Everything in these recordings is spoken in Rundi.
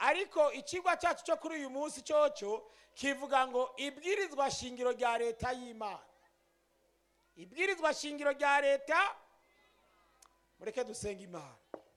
ariko ikigwa cyacu cyo kuri uyu munsi cyoco kivuga ngo ibwirizwa shingiro rya leta y'imana ibwirizwa shingiro rya leta mureke dusenga imana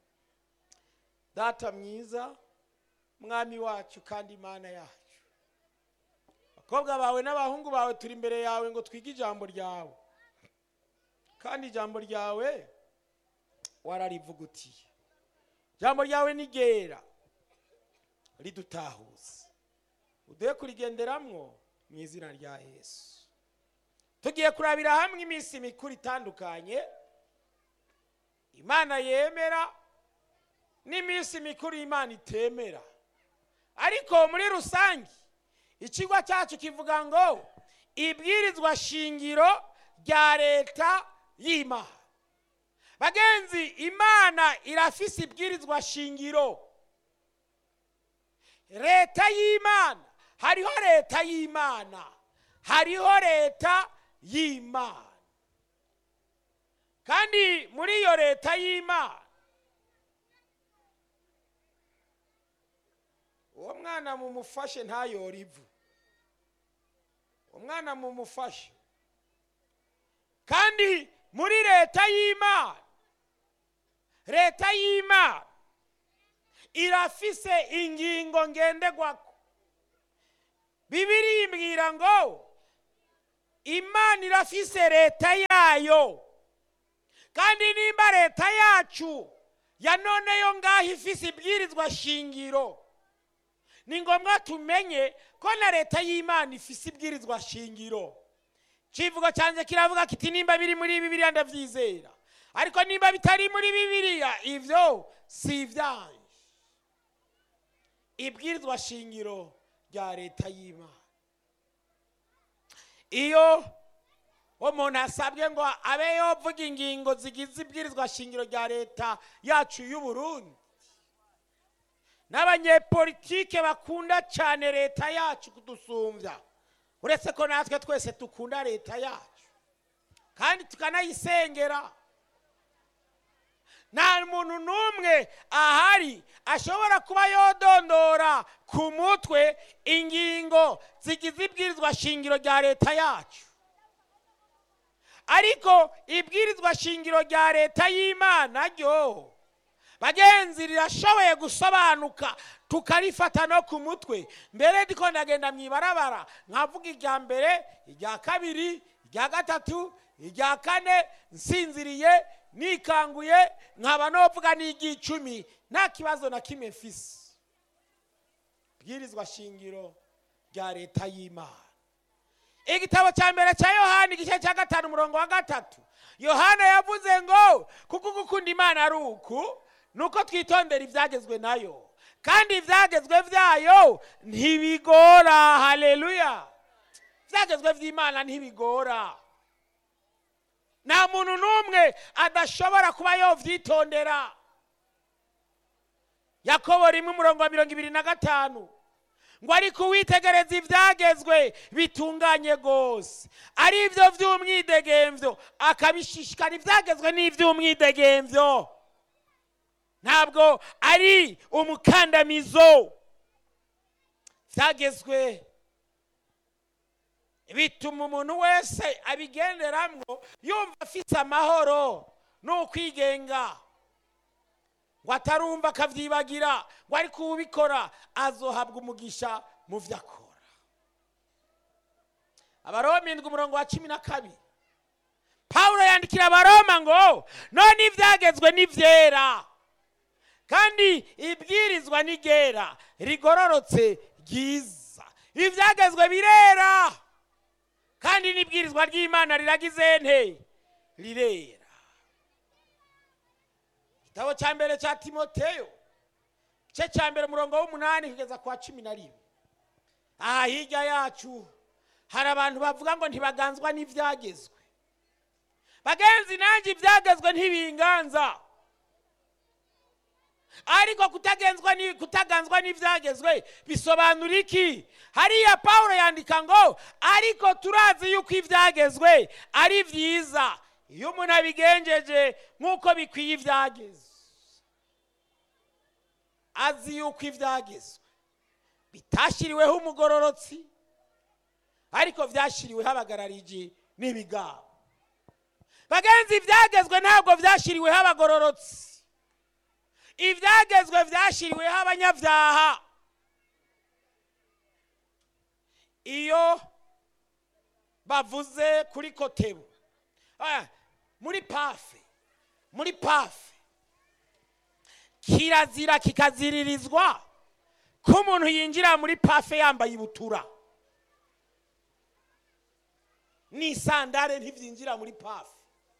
data mwiza mwami wacu kandi imana yacu abakobwa bawe n'abahungu bawe turi imbere yawe ngo twige ijambo ryawe kandi ijambo ryawe wararivugutiye ijambo ryawe ni ryera ridutahuza uduhe kurigenderamwo mu izina rya yesu tugiye kurabira hamwe iminsi mikuru itandukanye imana yemera n'iminsi mikuru imana itemera ariko muri rusange ikigo cyacu kivuga ngo ibwirizwa shingiro rya leta y'imana bagenzi imana irafise ibwirizwa shingiro leta y'imana hariho leta y'imana hariho leta y'imana kandi muri iyo leta y'imana uwo mwana mumufashe ntayore ivu umwana mumufashe kandi muri leta y'imana leta y'imana irafise ingingo ngendegwako bibiri imbwira ngo imana irafise leta yayo kandi nimba leta yacu ya none yo ngaho ifise ibwirizwa shingiro ni ngombwa tumenye ko na leta y'imana ifise ibwirizwa shingiro kivugo cyanjye kiravuga kiti nimba biri muri bibiliya ndabyizera ariko nimba bitari muri bibiliya ibyo si ibyanjye ibwirizwa shingiro rya leta y'imana iyo umuntu asabwe ngo abe yovuga ingingo zigize ibwirizwa shingiro rya leta yacu y'u Burundi n'abanyepolitike bakunda cyane leta yacu kudusumbya uretse ko natwe twese dukunda leta yacu kandi tukanayisengera nta muntu n'umwe ahari ashobora kuba yodondora ku mutwe ingingo zigize ibwirizwa shingiro rya leta yacu ariko ibwirizwa shingiro rya leta y'imana ryo bagenzi rirashoboye gusobanuka tukarifata no ku mutwe mbere ndiko ndagenda mu ibarabara nkavuga irya mbere irya kabiri irya gatatu irya kane nsinziriye nikanguye nkaba novuga n'iry'icumi nta kibazo na kimwe mfise bwirizwa shingiro rya leta y'imana igitabo cya mbere cya yohani igice cya gatanu umurongo wa gatatu yohana yavuze ngo kuko gukunda imana ari uku ni uko twitondera ibyagezwe nayo kandi ibyagezwe byayo ntibigora haleluya ibyagezwe by'imana ntibigora nta muntu n'umwe adashobora kuba yobyitondera yakobo rimwe umurongo wa mirongo ibiri na gatanu ngo ariko uwitegereza ibyagezwe bitunganye rwose ari byo by'umwidegemvyo akabishishikara ibyagezwe n'iby'umwidegemvyo ntabwo ari umukandamizo byagezwe bituma umuntu wese abigenderamwo yumva afite amahoro n'ukwigenga ngo atarumva akabyibagira ngo ariko ubikora azohabwa umugisha mu byo akora abaroma indwi umurongo wa cumi na kabiri pawulo yandikira abaroma ngo none ibyagezwe ni byera kandi ibwirizwa ni ryera rigororotse ryiza ibyagezwe birera kandi n'ibwirizwa ry'imana riragize nte rirera igitabo cya mbere cya timoteyo igice cya mbere umurongo w'umunani kugeza ku wa cumi na rimwe aha hirya yacu hari abantu bavuga ngo ntibaganzwa n'ibyagezwe bagenzi nanjye ibyagezwe ntibinganza ariko kutagenzwa ni kutaganzwa n'ibyagezwe bisobanura iki hariya paul yandika ngo ariko turazi yuko ibyagezwe ari byiza iyo umuntu abigenjeje nk'uko bikwiye ibyagezwe azi yuko ibyagezwe bitashyiriweho umugororotsi ariko byashyiriweho abagarariji n'ibigabo bagenzi ibyagezwe ntabwo byashyiriweho abagororotsi ibyagezwe byashyiriweho abanyabyaha iyo bavuze kuri kotebu Ah, muri pafe muri pafe kirazira kikaziririzwa ko umuntu yinjira muri pafe yambaye ibutura n'isandare ntibyinjira muri pafe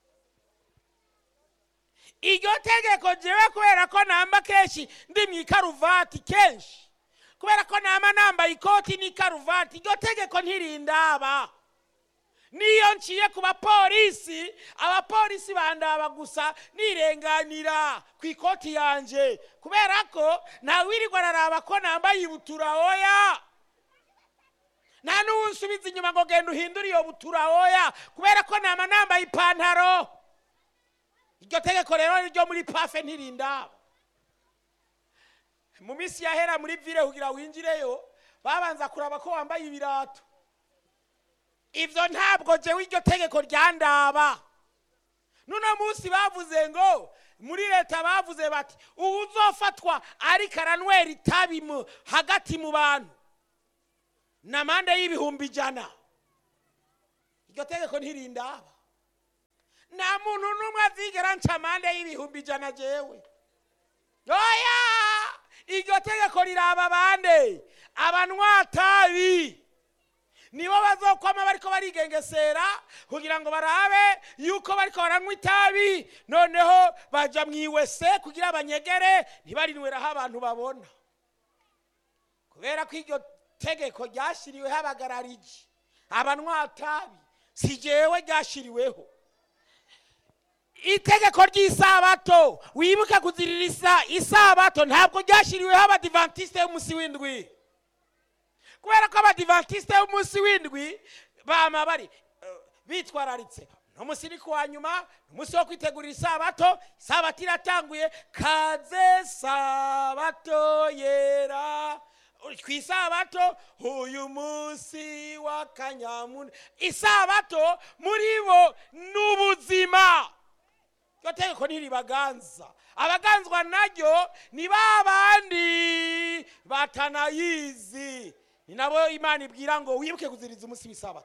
iryo tegeko jewe kubera ko namba kenshi ndi mu ikaruvati kenshi kubera ko nama nambaye ikoti n'ikaruvati iryo tegeko ntirindaba niyo nciye ku bapolisi abapolisi bandaba gusa nirenganira ku ikoti yanje kubera ko ntawirirwa araraba ko nambaye ibutura oya nta n'uwunsubiza inyuma ngo genda uhindure iyo butura oya kubera ko nama nambaye ipantaro iryo tegeko rero ryo muri pafe ntirindaba mu minsi yahera muri vire kugira winjireyo babanza kuraba ko wambaye ibirato ibyo ntabwo jewe iryo tegeko ryandaba nuno munsi bavuze ngo muri leta bavuze bati ubu uzofatwa ariko aranywera itabi mu- hagati mu bantu ni amande y'ibihumbi ijana iryo tegeko ntirindaba nta muntu n'umwe azigera nca amande y'ibihumbi ijana jewe oya iryo tegeko riraba bande abanywatabi nibo bazokwama bariko barigengesera kugira ngo barabe yuko bariko baranywa itabi noneho baja mu iwese kugira banyegere ntibarinweraho abantu babona kubera ko iryo tegeko ryashyiriweho abagarariji abanywatabi si jewe ryashyiriweho itegeko ry'isabato wibuke kuzirira isa- isabato ntabwo ryashyiriweho abadivantisite y'umunsi w'indwi kubera ko abadivantisite b'umunsi w'indwi bama bari eh, bitwararitse no munsi ni kuwa nyuma ni umunsi wo kwitegurira isabato isabato iratanguye kaze sabato yera ku isabato uyu munsi wa kanyamuna isabato muri bo ni ubuzima iryo tegeko ntiribaganza abaganzwa naryo ni ba bandi batanayizi ni nabo imana ibwira ngo wibuke kuziriza umunsi w'isabato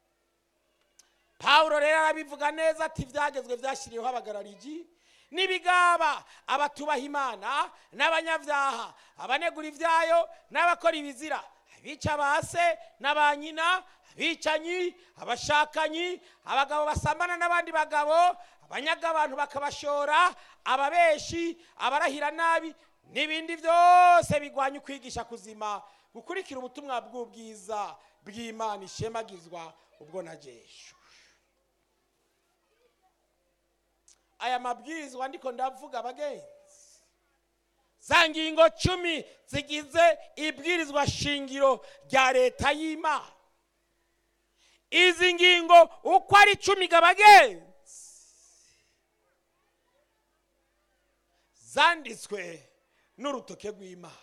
pawulo rero arabivuga neza ati ibyagezwe byashyiriweho abagarariji n'ibigaba abatubaha imana n'abanyabyaha abanegura ibyayo n'abakora ibizira abica ba se na ba nyina abicanyi abashakanyi abagabo basambana n'abandi bagabo abanyaga abantu bakabashora ababeshi abarahira nabi n'ibindi byose bigwanya ukwigisha kuzima gukurikira ubutumwa bw'ubwiza bw'imana ishemagizwa ubwo na jeshu aya mabwirizwa ndiko ndavuga abagenzi za ngingo cumi zigize ibwirizwa shingiro rya leta y'imana izi ngingo uko ari cumi gabagenzi zanditswe n'urutoke rw'imana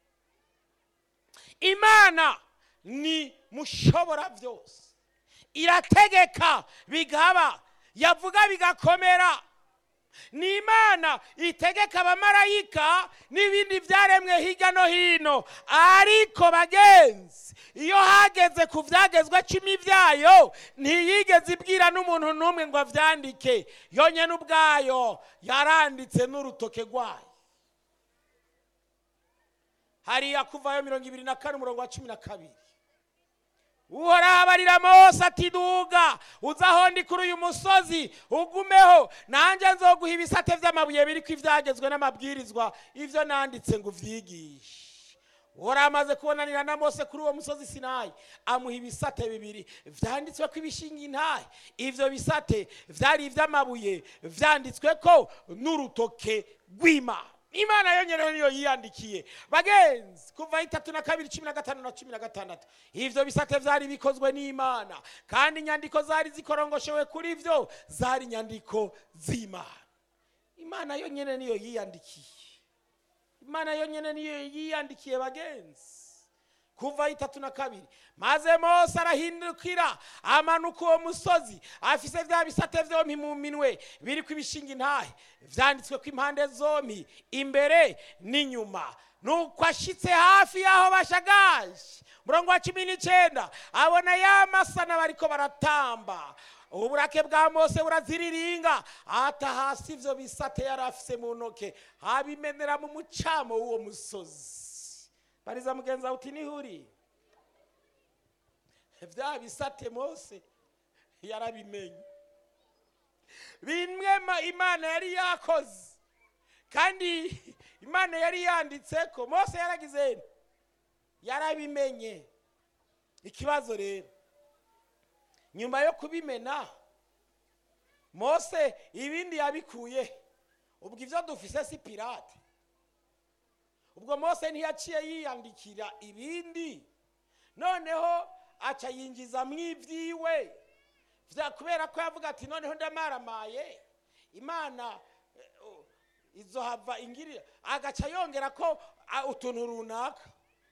imana ni mushobora byose irategeka bigaba yavuga bigakomera ni imana itegeka abamarayika n'ibindi byaremwe hirya no hino ariko bagenzi iyo hageze ku byagezwe cumi byayo ntiyigeze ibwira n'umuntu n'umwe ngo abyandike yonyine ubwayo yaranditse n'urutoke rwayo hariya kuvayo mirongo ibiri na kane umurongo wa cumi na kabiri uhoraho abarira mose ati duga uza aho ndi kuri uyu musozi ugumeho nanjye nzoguha ibisate by'amabuye biri ko ibyagezwe n'amabwirizwa ibyo nanditse ngo ubyigishe uhoraho amaze kubonanira na mose kuri uwo musozi sinayi amuha ibisate bibiri byanditswe ko ibishinga intahe ibyo bisate byari iby'amabuye byanditswe ko n'urutoke rw'imana imana yongereho niyo yiyandikiye bagenzi kuva itatu na kabiri cumi na gatanu na cumi na gatandatu ibyo bisate byari bikozwe n'imana kandi inyandiko zari zikorongoshewe kuri byo zari inyandiko z'imana imana yonyine niyo yiyandikiye imana yonyine niyo yiyandikiye bagenzi kuva itatu na kabiri maze mose arahindukira amanuka uwo musozi afise bya bisate vyompi mu minwe biriko ibishinga intahe vyanditswe ko impande zompi imbere n'inyuma nuko ashitse hafi y'aho bashagaje murongo wa cumi n'icenda abona ya masana bariko baratamba uburake bwa mose buraziriringa ata hasi ivyo bisate yari afise mu ntoke abimenera mu mucamo w'uwo musozi bariza mugenzi wawe uti nihuri vya bisate mose yarabimenye bimwe ma- imana yari yakoze kandi imana yari yanditseko mose yaragize nte? yarabimenye ikibazo rero nyuma yo kubimena mose ibindi yabikuye ubwo ivyo dufise si pirate ubwo mose ntiyaciye yiyandikira ibindi noneho aca yinjiza mu ibyiwe Vya- kubera ko yavuga ati noneho ndamaramaye imana eh, oh, izohava ingirira agaca yongera ko ah, utuntu runaka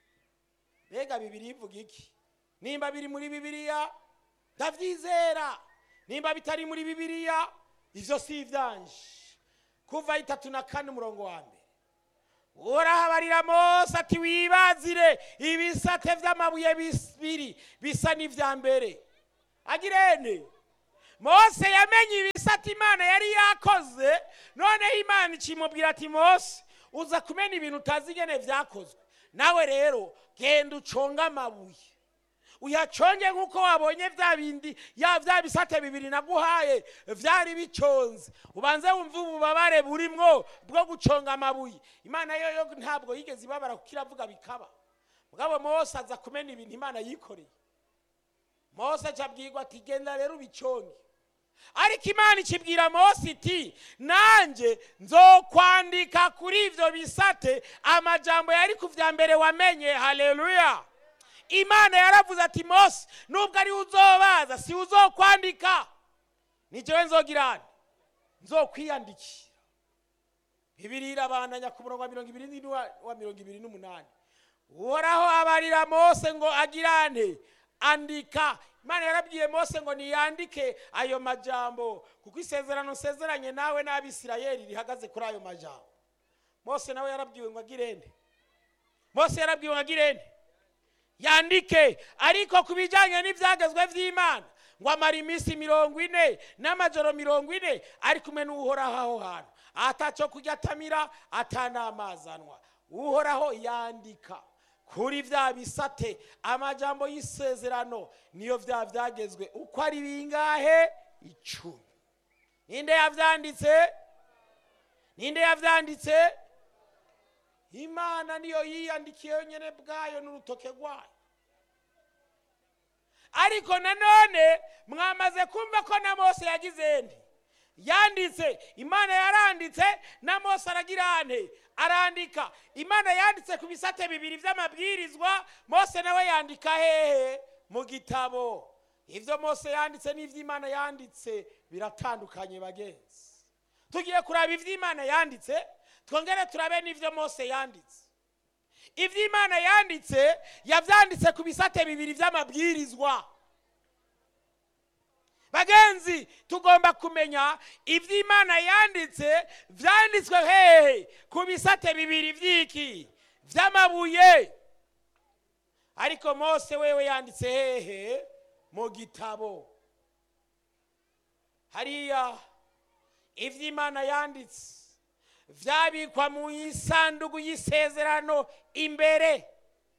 mbega bibiri ivuga iki nimba biri muri bibiliya ndabyizera nimba bitari muri bibiliya ivyo si ivyanje kuva itatu na kane umurongo wa mbere urahabarira mose ati wibazire ibisate vy'amabuye bibiri bisa n'ivya mbere agirene mose yamenye ibisate imana yari yakoze noneho imana ikimubwira ati mose uza kumena ibintu utazi ingene vyakozwe nawe rero genda uconge amabuye uyaconge nk'uko wabonye vya bindi ya vya bisate bibiri naguhaye vyari biconze ubanze wumve ububabare burimwo bwo guconga amabuye imana yo yo ntabwo yigeze ibabara kuko iravuga bikaba mugabo mose aza kumena ibintu imana yikoreye mose acabwirwa ati genda rero ubiconge ariko imana ikibwira mose iti nanjye nzokwandika kuri ivyo bisate amajambo yari ku vya mbere wamenye haleluya imana yaravuze ati mose nubwo ari uzobaza si uzokwandika ni jewe nzogirana nzokwiyandikira bibiri irabandanya ku murongo wa mirongo ibiri n'indwi wa- wa mirongo ibiri n'umunani uhoraho abarira mose ngo agirane andika imana yarabwiye mose ngo niyandike ayo majambo kuko isezerano nsezeranye nawe n'abisirayeli rihagaze kuri ayo majambo mose nawe yarabwiwe ngo agirene mose yarabwiwe ngo agirene yandike ariko ku bijyanye n'ibyagezwe by'imana ngo amara iminsi mirongo ine n'amajoro mirongo ine ari kumwe n'uhoraho aho hantu atacyo kurya atamira atanamazi anywa uhoraho yandika kuri bya bisate amajambo y'isezerano niyo bya byagezwe uko ari bingahe icumi ninde yabyanditse ninde yabyanditse imana niyo yiyandikiye yonyine bwayo n'urutoke rwayo ariko nanone mwamaze kumva ko na mose yagize nde yanditse imana yaranditse na mose aragira nte arandika imana yanditse ku bisate bibiri by'amabwirizwa mose nawe yandika hehe mu gitabo ibyo mose yanditse n'ibyo imana yanditse biratandukanye bagenzi tugiye kuraba ibyo imana yanditse twongere turabe n'ibyo mose yanditse ibyo imana yanditse yabyanditse ku bisate bibiri by'amabwirizwa bagenzi tugomba kumenya ibyo imana yanditse byanditswe hehe ku bisate bibiri by'iki by'amabuye ariko mose wewe yanditse hehe mu gitabo hariya ibyo imana yanditse byabikwa mu isanduku y'isezerano imbere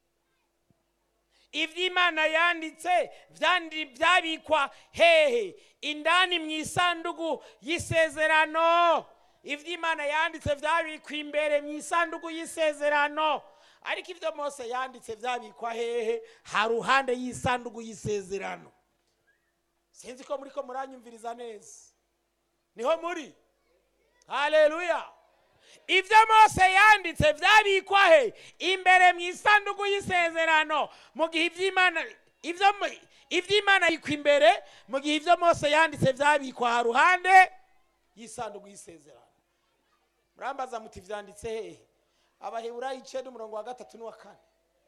ibyo imana yanditse byandi- byabikwa hehe indani mu isanduku y'isezerano ibyo imana yanditse byabikwa imbere mu isanduku y'isezerano ariko ibyo mose yanditse byabikwa hehe ha ruhande y'isanduku y'isezerano sinzi ko muri ko muranyumviriza neza niho muri haleluya ibyo mose yanditse byabikwa he imbere mu isanduku y'isezerano mu gihe iby'imana ibyo mu- iby'imana bikwa imbere mu gihe ibyo mose yanditse byabikwa ha ruhande y'isanduku y'isezerano murambaza muti byanditse hehe abaheburayo icenda umurongo wa gatatu n'uwa kane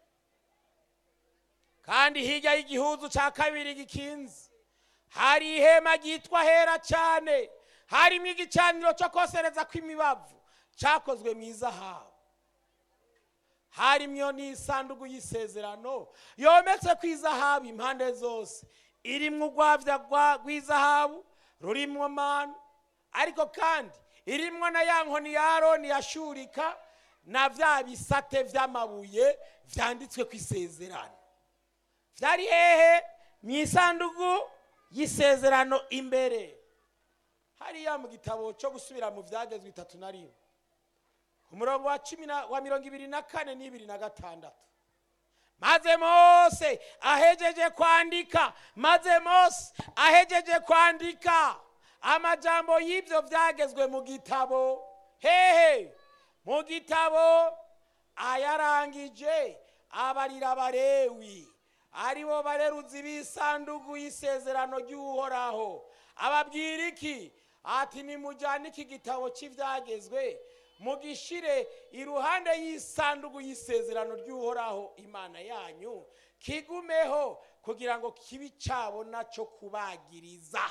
kandi hirya y'igihuzu cya kabiri gikinze hari ihema ryitwa hera cyane harimo igicaniro cyo kosereza kw'imibavu cyakozwe mu izahabu harimo n'isanduku y'isezerano yometse ku izahabu impande zose irimo urwabya rw'izahabu rurimo manu ariko kandi irimo na ya nkoni ya aroni yashurika na bya bisate by'amabuye byanditswe ku isezerano byari hehe mu isanduku y'isezerano imbere hariya mu gitabo cyo gusubira mu byagezwe itatu na rimwe umurongo wa cumi wa mirongo ibiri na kane n'ibiri na gatandatu maze mose ahejeje kwandika maze mose ahejeje kwandika amajambo y'ibyo byagezwe mu gitabo hehe mu gitabo ayarangije abarira abarewi aribo bareruzi b'isanduku y'isezerano ry'uhoraho ababwira iki ati nimujyane iki gitabo cy'ibyagezwe mugishire iruhande y'isanduku y'isezerano ry'uhoraho imana yanyu kigumeho kugira ngo kibe icyabona cyo kubagiriza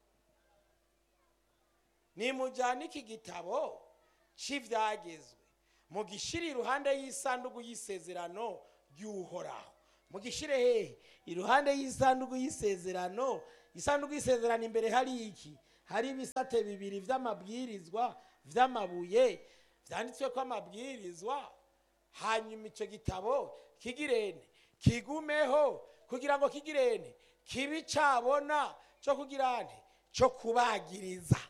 nimujyane iki gitabo cy'ibyagezwe mugishire iruhande y'isanduku y'isezerano ry'uhoraho mugishire hehe iruhande y'isanduku y'isezerano isanduku y'isezerano imbere hari iki hari ibisate bibiri by'amabwirizwa by'amabuye byanditswe ko amabwirizwa hanyuma icyo gitabo kigirene kigumeho kugira ngo kigirene kibe cyabona cyo kugirane cyo kubagiriza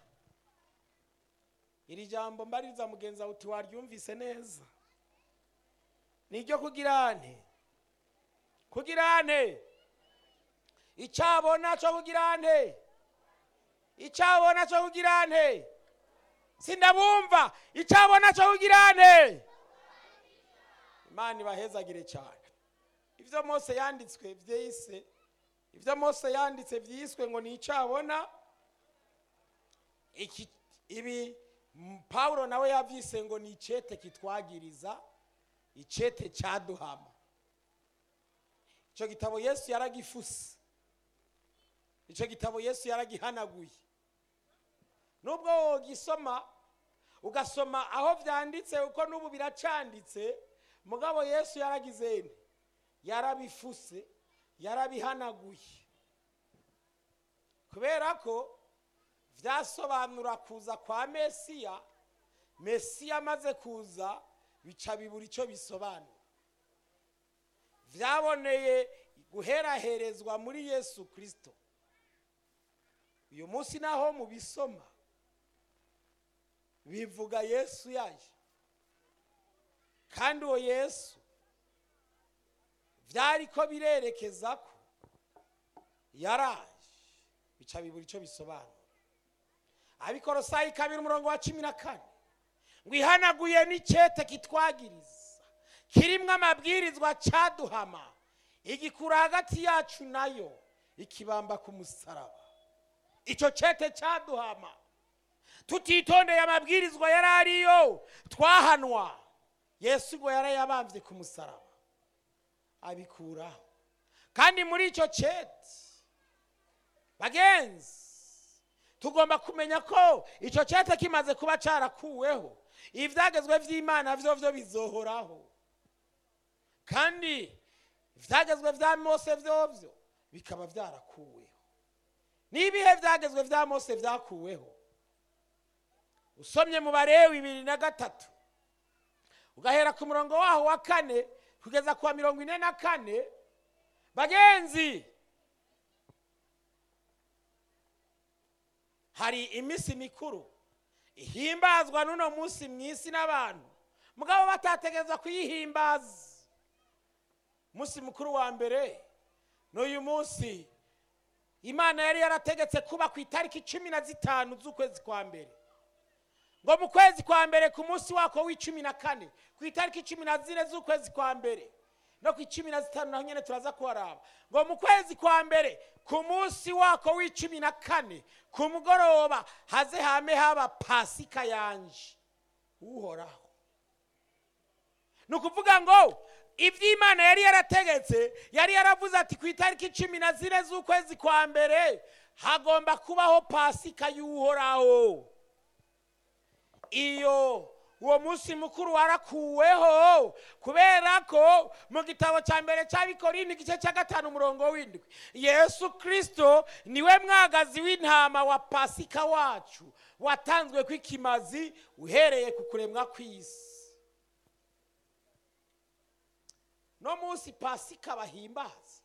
iri jambo mbaririza mugenzi wawe uti waryumvise neza ni iryo kugirane kugirane icyabona cyo kugirane icyabona cyo kugirane sindabumva icyabona cyo kugirane imana ibahezagire cyane ibyo mose yanditswe byise ibyo mose yanditse byiswe ngo ni icyabona ibi pawulo nawe yabyise ngo ni icyete kitwagiriza icyete cyaduhama icyo gitabo yesu yaragifuse icyo gitabo yesu yaragihanaguye nubwo wogisoma ugasoma aho byanditse uko n'ubu biracanditse mugabo yesu yaragizene yarabifuse yarabihanaguye kubera ko byasobanura kuza kwa mesiya mesiya amaze kuza bica bibura icyo bisobanura byaboneye guheraherezwa muri yesu kirisito uyu munsi naho mubisoma bivuga yesu yaje kandi uwo yesu byari ko birerekeza ko yaraje bica bibura icyo bisobanura abikorosayi kabiri umurongo wa cumi na kane ngo ihanaguye n'icyete kitwagiriza kirimo amabwirizwa cyaduhama igikura hagati yacu nayo ikibamba ku musaraba icyo cyete cyaduhama tutitondeye amabwirizwa yari ariyo twahanwa yesu ngo yarayabambye ku musaraba abikuraho kandi muri icyo cyete bagenzi tugomba kumenya ko icyo cyete kimaze kuba cyarakuweho ibyagezwe by'imana byo byo bizohoraho kandi ibyagezwe bya mose byo byo bikaba byarakuweho n'ibihe byagezwe bya mose byakuweho usomye mu barewe bibiri na gatatu ugahera ku murongo waho wa kane kugeza ku wa mirongo ine na kane bagenzi hari iminsi mikuru ihimbazwa n'uno munsi mu isi n'abantu mugabo batategereza kuyihimbaza umunsi mukuru wa mbere n'uyu munsi imana yari yarategetse kuba ku itariki cumi na zitanu z'ukwezi kwa mbere ngo mu kwezi kwa mbere ku munsi wako w'icumi na kane ku itariki cumi na zine z'ukwezi kwa mbere no ku icumi na zitanu naho nyine turaza kuharaba ngo mu kwezi kwa mbere ku munsi wako w'icumi na kane ku mugoroba haze hame haba pasika yanje uhoraho ni ukuvuga ngo iby'imana yari yarategetse yari yaravuze ati ku itariki cumi na zine z'ukwezi kwa mbere hagomba kubaho pasika y'uhoraho iyo uwo munsi mukuru warakuweho kubera ko mu gitabo cya mbere cy'abikorindi igice cya gatanu umurongo w'indwi yesu kirisito niwe mwagazi w'intama wa pasika wacu watanzwe kw'ikimazi uhereye ku kuremwa kw'isi no munsi pasika bahimbaza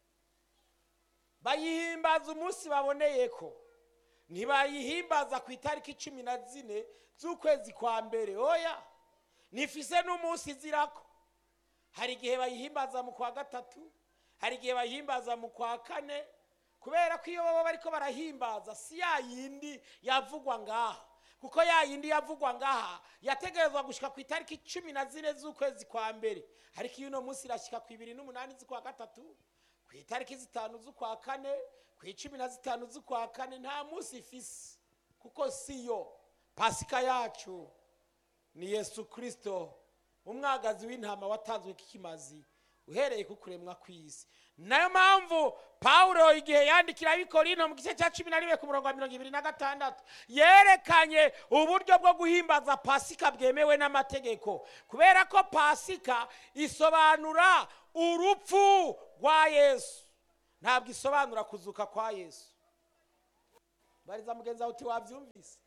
bayihimbaza umunsi baboneye ko ntibayihimbaza ku itariki cumi na zine z'ukwezi kwa mbere oya ntifise n'umunsi izirako hari igihe bayihimbaza mu kwa gatatu hari igihe bayihimbaza mu kwa kane kubera ko iyo baba bariko barahimbaza si ya yindi yavugwa ngaha kuko ya yindi yavugwa ngaha yategerezwa gushika ku itariki cumi na zine z'ukwezi kwa mbere ariko iyo uno munsi irashika ku ibiri n'umunani z'ukwa gatatu ku itariki zitanu z'ukwa kane ku icumi na zitanu z'ukwa kane nta munsi ifise kuko siyo pasika yacu ni yesu kirisito umwagazi w'intama watanzwe k'ikimazi uhereye ku kuremwa kw'isi nayo mpamvu pawulo igihe yandikira abikorino mu gice cya cumi na rimwe ku murongo wa mirongo ibiri na gatandatu yerekanye uburyo bwo guhimbaza pasika bwemewe n'amategeko kubera ko pasika isobanura urupfu rwa yesu ntabwo isobanura kuzuka kwa yesu bariza mugenzi wawe uti wabyumvise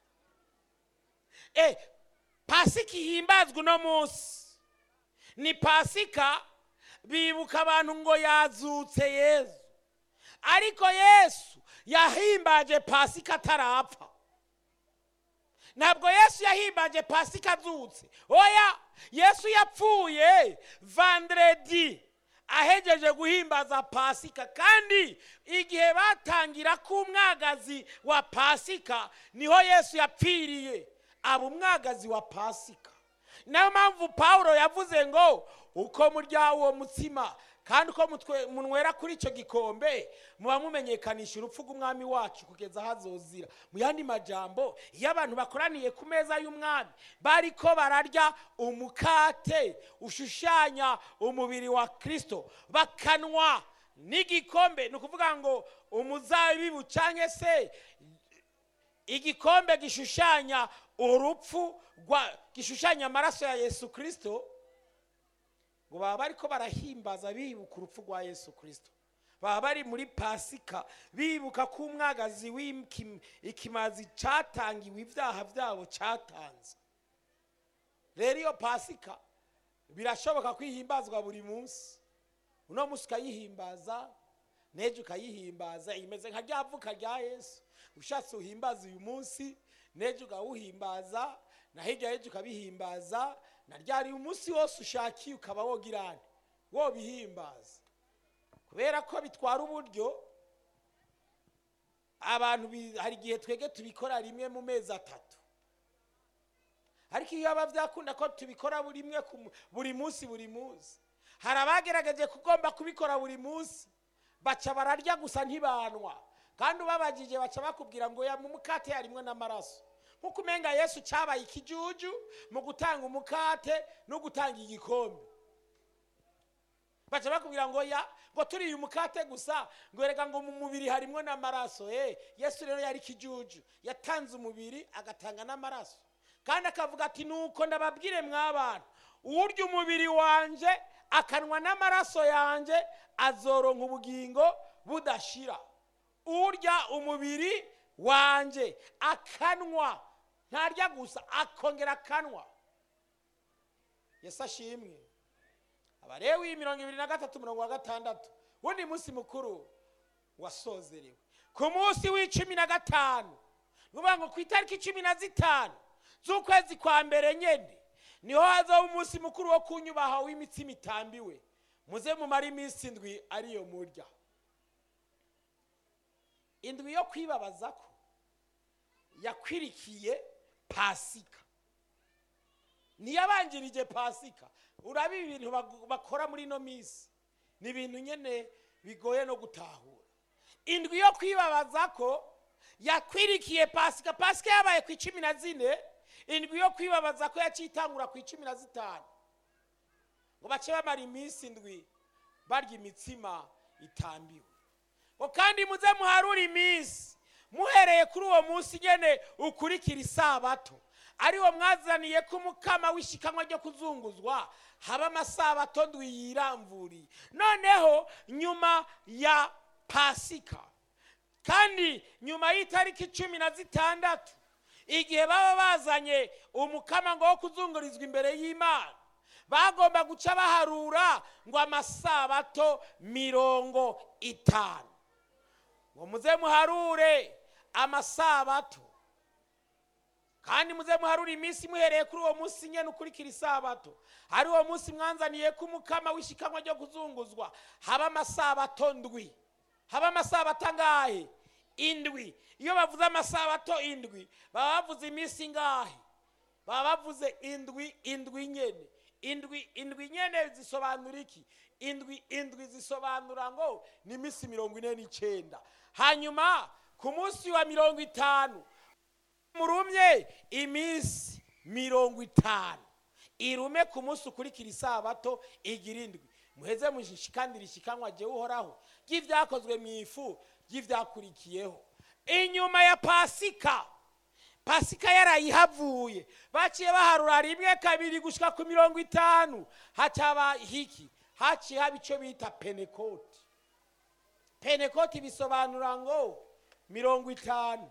e pasika ihimbazwa uno munsi ni pasika bibuka abantu ngo yazutse yesu ariko yesu yahimbaje pasika atarapfa ntabwo yesu yahimbaje pasika azutse oya yesu yapfuye vandredi ahegeje guhimbaza pasika kandi igihe batangira ko umwagazi wa pasika niho yesu yapfiriye aba umwagazi wa pasika niyo mpamvu pawulo yavuze ngo uko murya uwo mutsima kandi uko munywera kuri icyo gikombe muba mumenyekanisha urupfu rw'umwami wacu kugeza aho azozira mu yandi majambo iyo abantu bakoraniye ku meza y'umwami bari ko bararya umukate ushushanya umubiri wa kirisito bakanwa n'igikombe ni ukuvuga ngo umuzabibu cyangwa se igikombe gishushanya urupfu gishushanya amaraso ya yesu kirisito ngo baba bari ko barahimbaza bibuka urupfu rwa yesu kirisito baba bari muri pasika bibuka ko umwagazi w'ikimazi cyatangiwe ibyaha byabo cyatanze rero iyo pasika birashoboka kwihimbazwa buri munsi uno munsi ukayihimbaza n'ejo ukayihimbaza imeze nka rya vuka rya yesu ushatse uhimbaza uyu munsi n'ejo ukawuhimbaza na hirya y'ejo ukabihimbaza na ryari umunsi wose ushakiye ukaba wogirane wobihimbaza kubera ko bitwara uburyo abantu hari igihe twege tubikora rimwe mu mezi atatu ariko iyo biba byakunda ko tubikora buri rimwe buri munsi buri munsi hari abagerageje kugomba kubikora buri munsi baca bararya gusa ntibanwa kandi ubabagije baca bakubwira ngo mu mukate harimwo n'amaraso nk'uko umenga yesu cyabaye ikijuju mu gutanga umukate no gutanga igikombe baca bakubwira ngo ya ngo turiye umukate gusa ngo reka ngo mu mubiri harimo n'amaraso eh yesu rero yari ikijuju yatanze umubiri agatanga n'amaraso kandi akavuga ati nuko ndababwire mw'abantu urya umubiri wanje akanwa n'amaraso yanjye azoronka ubugingo budashira urya umubiri wanjye akanwa ntarya gusa akongera akanwa yesu ashimwe abarewi mirongo ibiri na gatatu mirongo wa gatandatu wundi munsi mukuru wasozerewe ku munsi w'icumi na gatanu ni ukuvuga ngo ku itariki cumi na zitanu z'ukwezi kwa mbere nyine niho hazaho umunsi mukuru wo kunyubaha w'imitsima itambiwe muze mumare iminsi indwi ariyo murya indwi yo kwibabaza ko yakwirikiye pasika niyabanjirije pasika uraba ibintu bakora muri ino minsi ni ibintu nyine bigoye no gutahura indwi yo kwibabaza ko yakwirikiye pasika pasika yabaye ku icumi na zine indwi yo kwibabaza ko yaciye itangura ku icumi na zitanu ngo bace bamara iminsi indwi barya imitsima itambiwe ngo kandi muze muharure iminsi muhereye kuri uwo munsi nyene ukurikira isabato ariwo mwazaniye ko umukama w'ishikanwa ryo kuzunguzwa haba amasabato ndwi yiramvuriye noneho nyuma ya pasika kandi nyuma y'itariki cumi na zitandatu igihe baba bazanye umukama ngo wo kuzungurizwa imbere y'imana bagomba guca baharura ngo amasabato mirongo itanu ngo muze muharure amasabato kandi muze muharure iminsi muhereye kuri uwo munsi nyine ukurikira isabato hari uwo munsi mwanzaniye ko umukama w'ishikanwa ryo kuzunguzwa haba amasabato ndwi haba amasabato angahe indwi iyo bavuze amasabato indwi baba bavuze iminsi ingahe baba bavuze indwi indwi nyene indwi indwi nyene zisobanura iki indwi indwi zisobanura ngo ni iminsi mirongo ine n'icyenda hanyuma ku munsi wa mirongo itanu murumye iminsi mirongo itanu irume ku munsi ukurikira isabato igira indwi muheze mushikandira ishikanwa jyewe uhoraho ry'ibyakozwe mu ifu ry'ibyakurikiyeho inyuma ya pasika pasika yarayihavuye baciye baharura rimwe kabiri gushyika ku mirongo itanu hacaba hiki haciye haba icyo bita penekoti penekoti bisobanura ngo mirongo itanu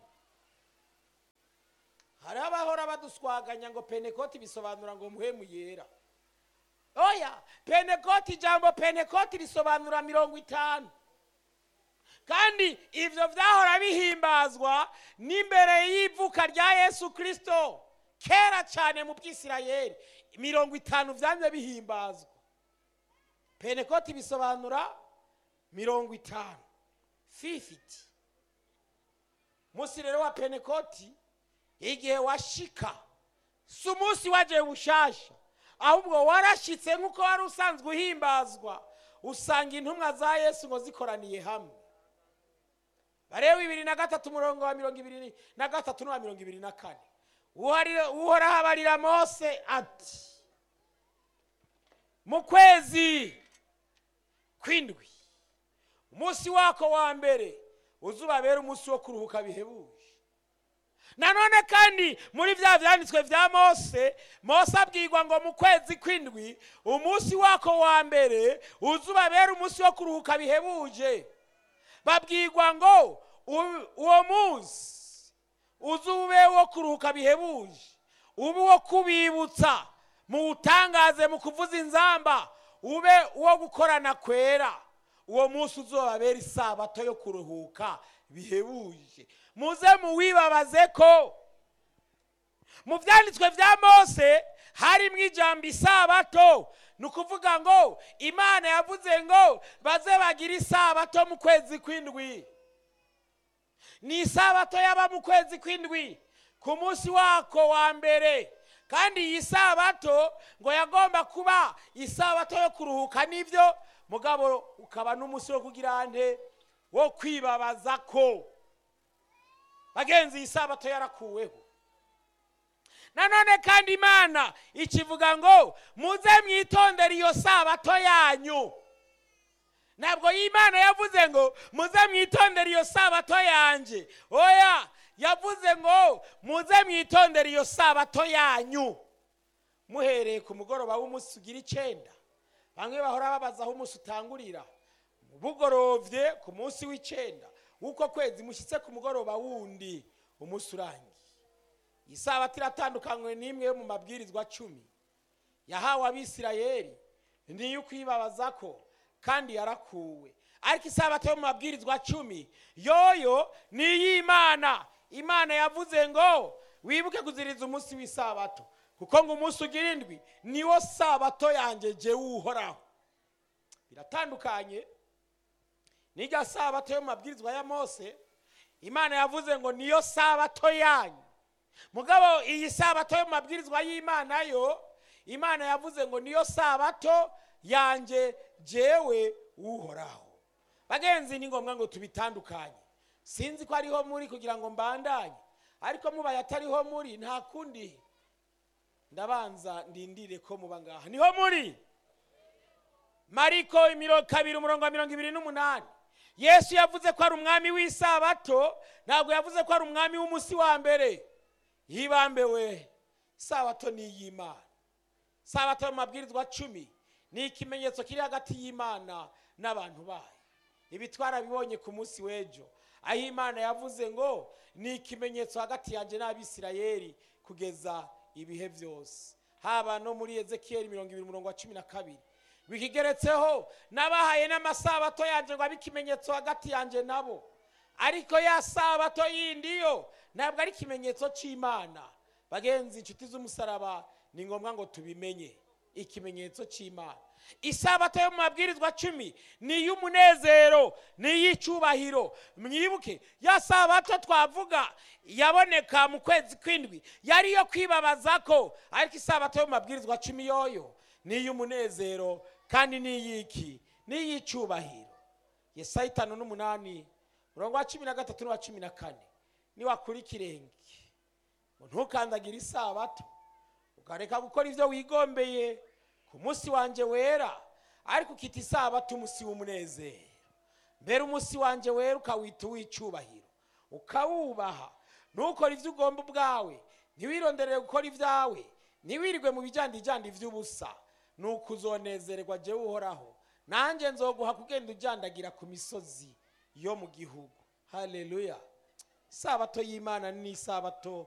hari abahora baduswaganya ngo penekoti bisobanura ngo muhemu yera oya penekoti ijambo penekoti risobanura mirongo itanu kandi ibyo byahora bihimbazwa n'imbere y'ivuka rya yesu kirisito kera cyane mu by'isirayeri mirongo itanu byanze bihimbazwa penekoti bisobanura mirongo itanu fifiti umunsi rero wa penekoti igihe washika si umunsi wagiye bushasha ahubwo warashyitse nk'uko wari usanzwe uhimbazwa usanga intumwa za yesu ngo zikoraniye hamwe bareba bibiri na gatatu umurongo wa mirongo ibiri na gatatu n'uwa mirongo ibiri na kane uhoraho abarira mose ati mu kwezi kw'indwi umunsi wako wa mbere uzubabera umunsi wo kuruhuka bihebuje nanone kandi muri bya byanditswe bya mose mose abwirwa ngo mu kwezi kw'indwi umunsi wako wa mbere uzubabera umunsi wo kuruhuka bihebuje babwirwa ngo uwo munsi uzube wo kuruhuka bihebuje ube uwo kubibutsa muwutangaze mu kuvuza inzamba ube uwo gukorana kwera uwo munsi uzobabera isabato yo kuruhuka bihebuje muze muwibabaze ko mu byanditswe bya mose harimo ijambo isabato ni ukuvuga ngo imana yavuze ngo baze bagire isabato mu kwezi kw'indwi ni isabato yaba mu kwezi kw'indwi ku munsi wako wa mbere kandi iyi sabato ngo yagomba kuba isabato yo kuruhuka n'ibyo mugabo ukaba n'umunsi wo kugira nte wo kwibabaza ko bagenzi iyi sabato yarakuweho nanone kandi imana ikivuga ngo muze mwitondere iyo sabato yanyu ntabwo y'imana yavuze ngo muze mwitondere iyo sabato yanjye oya yavuze ngo muze mwitondere iyo sabato yanyu muhereye ku mugoroba w'umunsi ugira icyenda bamwe bahora babaza aho umunsi utangurira bugorovye ku munsi w'icyenda w'uko kwezi mushyitse ku mugoroba wundi umunsi urangiye iyi sabato iratandukanywe n'imwe yo mu mabwirizwa cumi yahawe abisirayeli niyo ukwibabaza ko kandi yarakuwe ariko isabato yo mu mabwirizwa cumi yoyo ni iy'imana imana yavuze ngo wibuke kuziriza umunsi w'isabato kuko ngo umunsi ugira indwi niwo sabato yanjye jyewe uhoraho biratandukanye n'irya sabato yo mu mabwirizwa ya mose imana yavuze ngo niyo sabato yanyu mugabo iyi sabato yo mu mabwirizwa y'imana yo imana yavuze ngo niyo sabato yanjye jyewe uhoraho bagenzi ni ngombwa ngo tubitandukanye sinzi ko ariho muri kugira ngo mbandanye ariko mubaye atariho muri nta kundi ndabanza ndindire ko muba ngaha niho muri mariko imiro kabiri umurongo wa mirongo ibiri n'umunani yesu yavuze ko ari umwami w'isabato ntabwo yavuze ko ari umwami w'umunsi wa mbere yibambewe isabato ni iy'imana isabato mu mabwirizwa cumi ni ikimenyetso kiri hagati y'imana n'abantu bayo ibi twarabibonye ku munsi w'ejo aho imana yavuze ngo ni ikimenyetso hagati yanjye n'abisirayeli kugeza ibihe byose haba no muri ezekiyeli mirongo ibiri umurongo wa cumi na kabiri bikigeretseho n'abahaye n'amasabato yanjye ngo abe ikimenyetso hagati yanjye nabo ariko ya sabato yindi yo ntabwo ari ikimenyetso cy'imana bagenzi inshuti z'umusaraba ni ngombwa ngo tubimenye ikimenyetso cy'imana isabato yo mu mabwirizwa cumi ni iy'umunezero ni iy'icyubahiro mwibuke ya sabato twavuga yaboneka mu kwezi kw'indwi yari iyo kwibabaza ko ariko isabato yo mu mabwirizwa cumi yoyo ni iy'umunezero kandi ni iy'iki ni iy'icyubahiro yesaya itanu n'umunani murongo wa cumi na gatatu n'uwa cumi na kane niwakura ikirenge ngo ntukandagire isabato ukareka gukora ibyo wigombeye ku munsi wanjye wera ariko ukita isabato umunsi w'umunezero mbere umunsi wanjye wera ukawita uw'icyubahiro ukawubaha ntukore ibyo ugomba ubwawe ntiwironderere gukora ibyawe ntiwirirwe mu bijyandijyandi by'ubusa ni uko uzonezererwa jyewe uhoraho nanjye nzoguha kugenda ujyandagira ku misozi yo mu gihugu haleluya isabato y'imana ni isabato